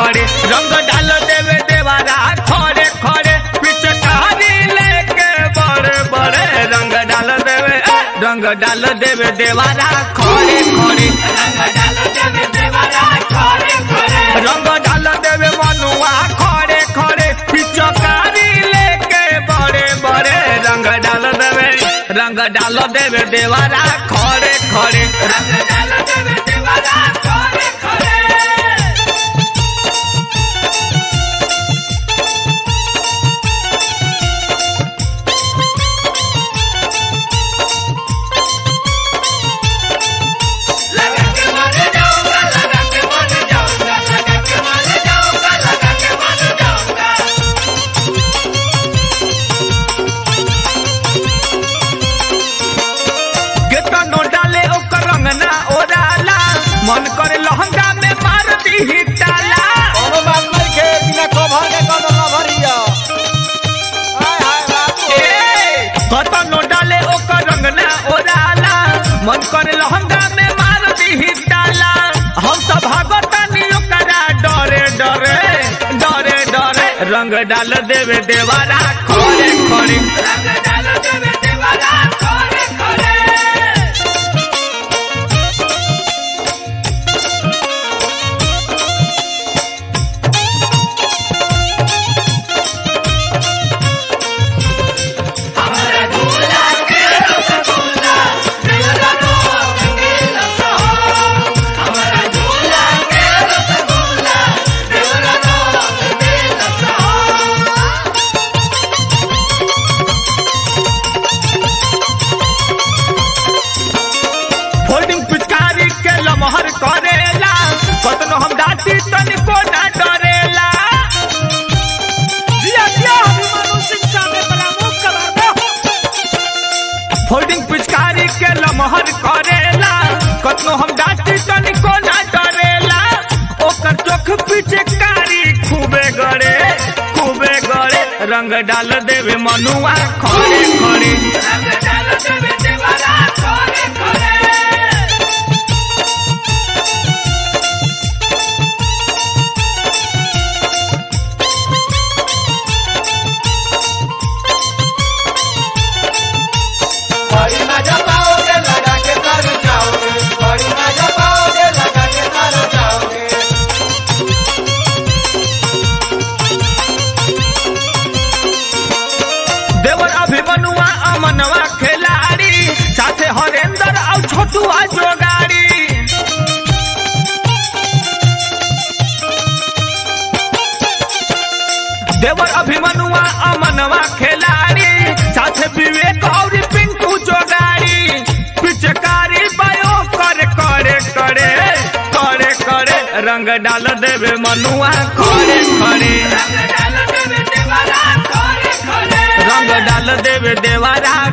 खड़े रंग डाल देवे देवारा खड़े खड़े पिचकारी लेके बड़े बड़े रंग डाल देवे ए, रंग डाल देवे देवारा खड़े खड़े रंग डाल देवे मनुआ खड़े खड़े पिचकारी लेके बड़े बड़े रंग डाल देवे रंग डाल देवे देवारा खड़े खड़े रंग डाल देवे देवारा खड़े खड़े केतनो डाले ओकर रंग ना ओराला मन करे लहंगा में मार दी ताला कोनो बात नहीं के बिना कवर के कोनो कवर हिया हाय हाय बाबू ए, केतनो डाले ओकर रंग ना ओराला मन करे लहंगा में मार दी ताला हम तो भागतानी ओकरा डरे डरे डरे डरे रंग डाल देवे देवारा खड़े खड़े रंग डाल देवे देवारा खड़े खड़े फोल्डिंग पिचकारी के लमहर करेला कतनो हम डांटी तनिको ना डरेला जिया जिया अभिमानु सिंह साहब प्रमुख कवर दो फोल्डिंग पिचकारी के लमहर करेला कतनो हम डांटी तनिको ना डरेला ओकर चोख पिचकारी खूबे गड़े खूबे गड़े रंग डाल देवे मनुआ खड़े खड़े रंग डाल देवे देवारा खड़े खड़े बड़ी मजा पाओगे लगा के तर जाओगे बड़ी मजा पाओगे लगा के तर जाओगे देवर अभिमनुआ अमनवा खिलाड़ी साथे हरेंद्र और छोटुआ जोगाड़ी देवर अभिमनुआ अमनवा खिलाड़ी साथे विवेक और पिंकू जोगाड़ी पिचकारी बायो करे करे करे करे करे रंग डाल देवे मनुआ खड़े खड़े रंग डाल देवे देवारा